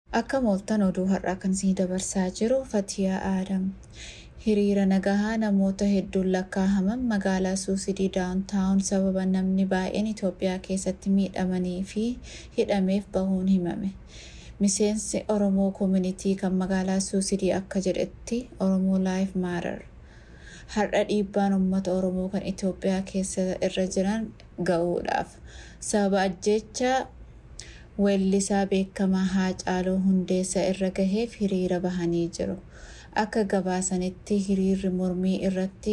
Akka mooltan oduu har'aa kan isin dabarsaa jiru Fatiyaa Aadam. Hiriira nagahaa namoota hedduun lakkaahaman magaalaa Suusidii daawuntaawun sababa namni baay'een Itoophiyaa keessatti miidhamanii fi hidhameef bahuun himame. Miseensi Oromoo Koominitii kan magaalaa Suusidii akka jedhetti Oromoo Laayif Maarar. Har'a dhiibbaan uummata Oromoo kan Itoophiyaa keessa irra jiran ga'uudhaaf sababa ajjechaa weellisaa beekamaa Haacaaluu Hundeessaa irra gaheef hiriira bahanii jiru. Akka gabaasanitti hiriirri mormii irratti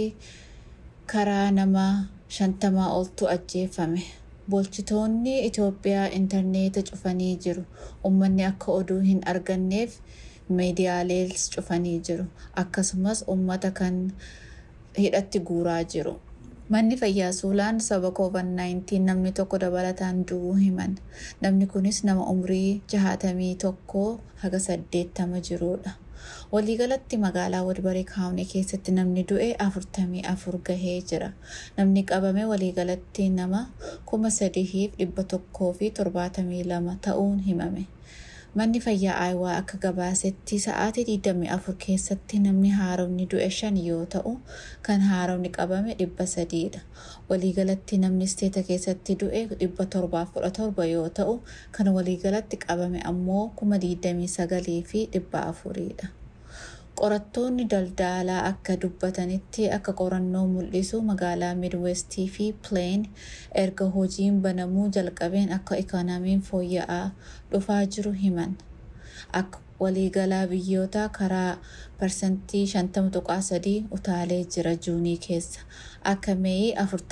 karaa nama shantamaa oltu ajjeefame. Bulchitoonni Itoophiyaa intarneeta cufanii jiru. Uummanni akka oduu hin arganneef miidiyaalees cufanii jiru. Akkasumas uummata kan hidhatti guuraa jiru. Manni fayyaa Suulaan sababa COVID-19 namni tokko dabalataan du'uu himan. Namni kunis nama umrii jahaatamii tokkoo haga saddeettama jirudha. Waliigalatti magaalaa Wadbaree Kaawunii keessatti namni du'e afurtamii afur gahee jira. Namni qabame waliigalatti nama kuma sadiif dhibba tokkoo fi torbaatamii lama ta'uun himame. Manni fayyaa Aayawaa akka gabaasetti sa'aatii 24 keessatti namni haaromni du'e shan yoo ta'u kan haaromni qabame dhibba sadiidha. Waliigalatti namni isteeta keessatti du'e dhibba torbaaf kudha torba yoo ta'u kan waliigalatti qabame ammoo kuma 29 fi dhibba afuriidha. Qorattoonni daldalaa akka dubbatanitti akka qorannoo mul'isu magaalaa Midwestii fi Plain erga hojiin banamuu jalqabeen akka ikoonamiin fooyya'aa dhufaa jiru himan. Akka waliigalaa biyyoota karaa parsantii 50.3 utaalee jira juunii keessa akka meeyii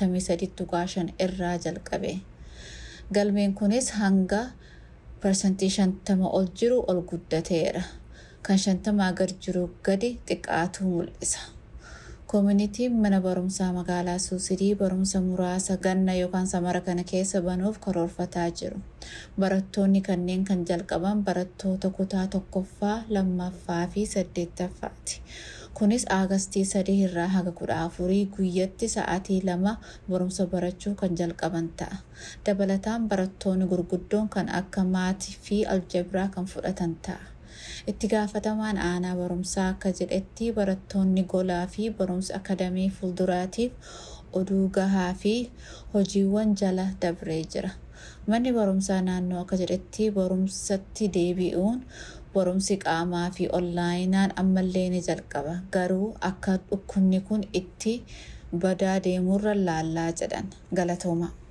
43.5 irraa jalqabe. Galmeen kunis hanga parsantii 50 ol jiru ol guddateera. kan shantamaa gad jiru gadi xiqqaatu mul'isa. Koominitiin mana barumsaa magaalaa Suusidii barumsa muraasa ganna yookaan samara kana keessa banuuf karoorfataa jiru. Barattoonni kanneen kan jalqaban barattoota kutaa tokkoffaa, lammaffaa fi saddeettaffaati. Kunis Aagastii sadii irraa haga kudha afurii guyyatti sa'aatii lama barumsa barachuu kan jalqaban ta'a. Dabalataan barattoonni gurguddoon kan akka maatii fi aljabiraa kan fudhatan ta'a. Itti gaafatamaan aanaa barumsaa akka jedhetti barattoonni golaa fi barumsa akadamii fuulduraatiif oduu gahaa fi hojiiwwan jala dabree jira. Manni barumsaa naannoo akka jedhetti barumsatti deebi'uun barumsi qaamaa fi onlaayinaan ammallee ni jalqaba. Garuu akka dhukkubni kun itti badaa deemurra laallaa jedhan galatooma.